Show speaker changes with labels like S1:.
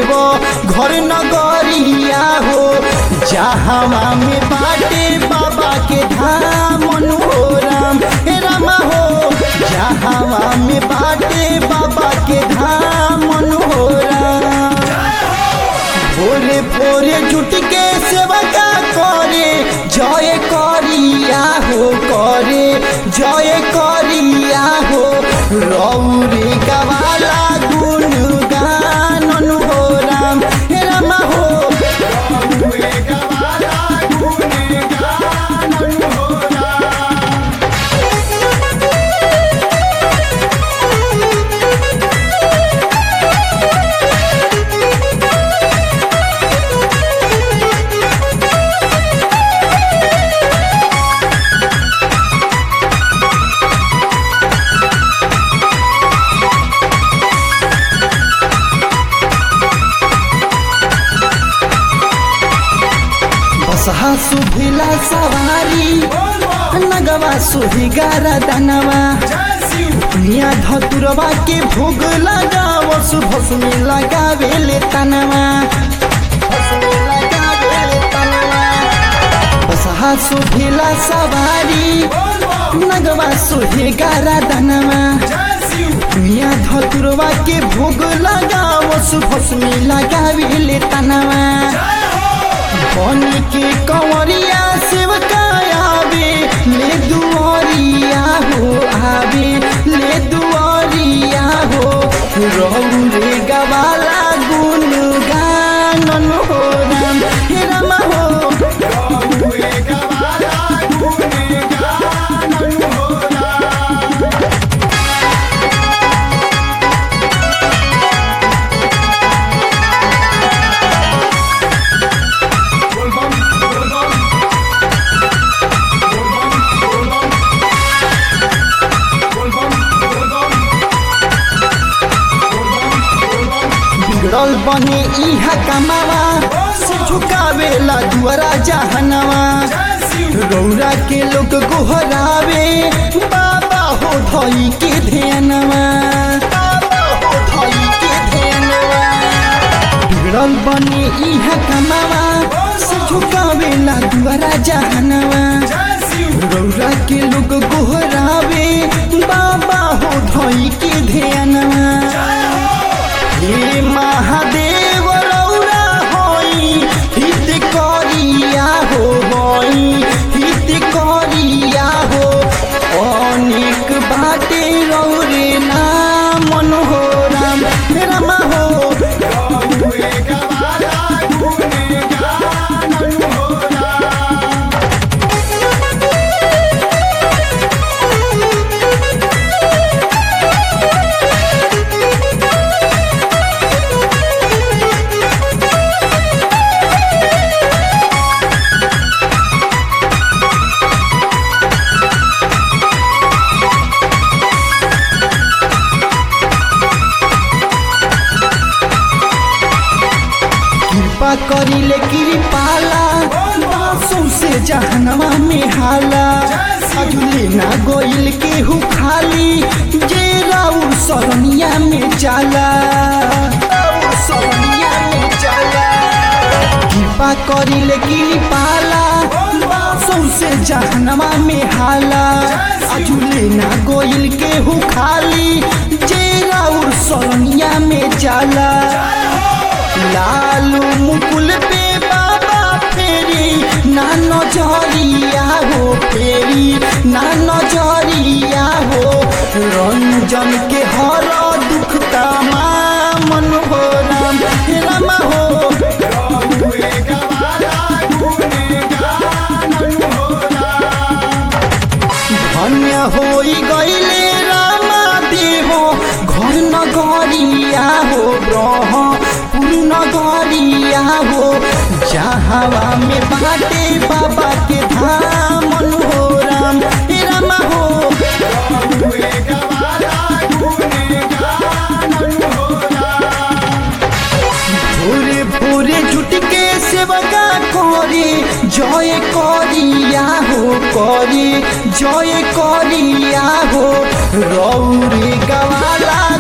S1: देव घर नगरिया हो जहावा में बाटे बाबा के धाम हो राम हे रामा हो जहावा में बाटे बाबा के धाम हो राम भोरे भोरे जुट के सेवा का करे जय करिया हो करे जय करिया हो रौरे गवाला गुण गानन हो राम हे रामा हो बसहा सुभिला सवारी नगवा सुही गारा दानवा दुनिया धतुरवा के भोग लगाव सुभस्मी लगावेले तनवा भस्मी लगावेले तनवा बसहा सुभिला सवारी नगवा सुही गारा दानवा दुनिया धतुरवा के भोग लगाव सुभस्मी लगावेले तनवा बन के कंवरिया सेवका आवे ले दुआरिया हो आवे ले दुआरिया हो रहू रे गवाला गुण गानन हो राम हे राम हो बिगड़ल बने इहा कमावा से झुकावेला दुआरा जहनवा रौरा के लोग गोहरावे बाबा हो धई के ध्यानवा बाबा हो धई के ध्यानवा बिगड़ल बने इहा कमावा से झुकावेला दुआरा जहनवा रौरा के लोग गोहरावे बाबा हो धई के ध्यानवा हे महादेव रौरा होई हित करिया हो होई हित करिया हो अनेक बाटे रौरे नाम हो राम हे रामा हो कृपा करिले कृपाला बासों से जहनवा में हाला अजुले ना गोइल के हु खाली जे राउर सरनिया में जाला राउर सरनिया में जाला कृपा करिले कृपाला बासों से जहनवा में हाला अजुले ना गोइल के हु खाली जे राउर सरनिया में जाला लालू मुकुल पे बाबा फेरी ना नजरिया हो फेरी ना नजरिया हो रंजन के हर दुख तमाम हो राम राम हो धन्य होई गईले रामा देव घर नगरिया हो ब्रह पूर्ण गरिया हो जहावा में बाटे बाबा के धाम हो राम हे रामा हो भोरे भोरे जुट के सेवका करे जय करिया हो करे जय करिया हो रौरे गवाला